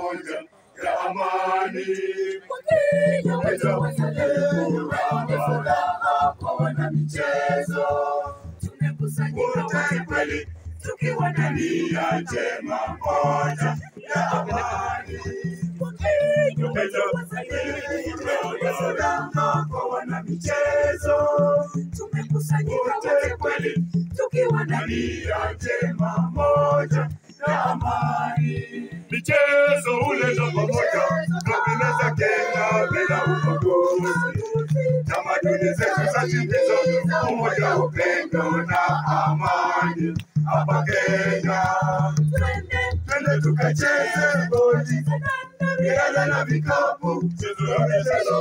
pamoja ya amani. Wakenya wetu wazalendo, waone furaha kwa wanamichezo. Tumekusanyika wote kweli tukiwa na nia njema moja ya amani. Wakenya wetu wazalendo, waone furaha kwa wanamichezo. Tumekusanyika wote kweli tukiwa na nia njema moja ya amani. Michezo huleta pamoja kabila za Kenya bila ubaguzi. Tamaduni zetu za timiza umoja, upendo na amani hapa Kenya. Twende Twende tukacheze boli, riadha na vikapu, mchezo ya michezo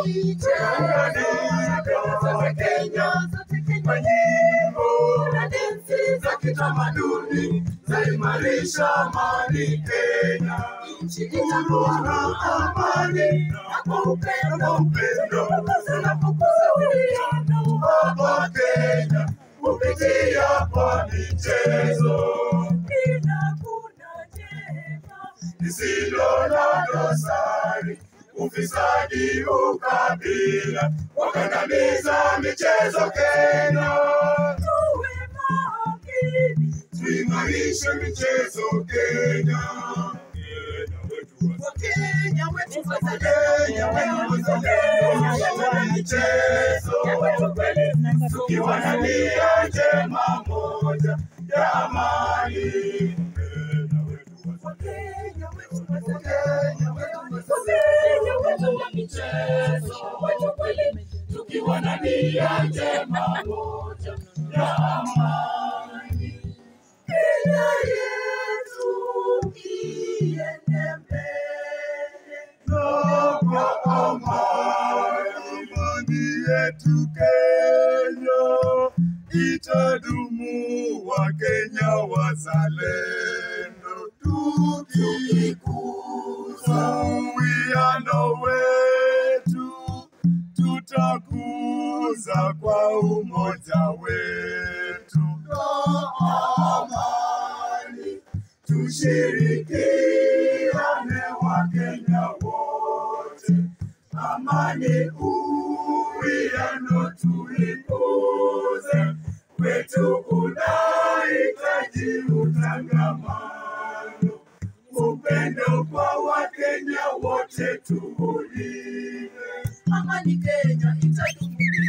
tuunganike Kenya kwa nyimbo za kitamaduni zaimarisha amani Kenya. nchi itakuwa na amani na kwa upendo Na upendo zinapokuza uwiano hapa Kenya kupitia kwa michezo bila kuna jema lisilo na dosari, ufisadi, ukabila, wakandamiza michezo Kenya. tuwe makini Tuimarishe michezo Kenya. Kenya wetu wa- Wakenya wetu Kenya wetu wazalendo wa michezo, tukiwa na nia njema moja ya amani. Kenya wetu wa- Wakenya wetu Wakenya wetu Wakenya wetu wa michezo wetu kweli tukiwa na nia njema moja ya amani. Kenya yetu iende mbele. na kwa amani. Amani yetu Kenya itadumu, Wakenya wazalendo, tukikuza uwiano wetu, tutakuza kwa umoja wetu na amani tushirikiane Wakenya wote, amani uwiano tuikuze, wetu